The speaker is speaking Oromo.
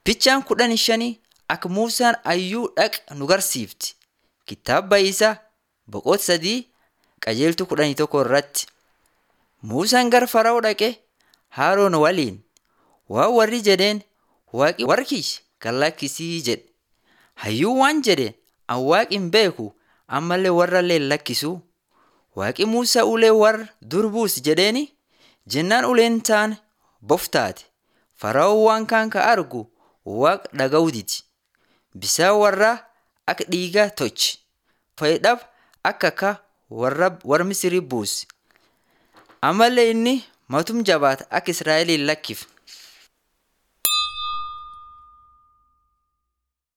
Fichaan kudhan shanii akka Muusaan ayyuu dhaq nu garsiifti. Kitaaba isaa boqonnaa sadii qajeeltuu kudhanii tokko irratti. Muusaan gara Fara'oo dhaqee Haaroon waliin waan warri jedheen waaqi warra kiyya gad lakkisii jedhe. Hayyuun waan jedhe an waaqi hin beeku ammallee warrallee hin lakkisu. Waaqi Muusaa ulee warra dur buusi jedheeni jennaan uleen taane boftaate. Fara'oon waan kaan ka argu waaqa dhaga'uu didi. Bisaan warraa akka dhiigaa tolche. Fayyidhaaf akka akka warra warra Misirii buuse. Ammallee inni matum jabaata akka Israa'el hin lakkifne.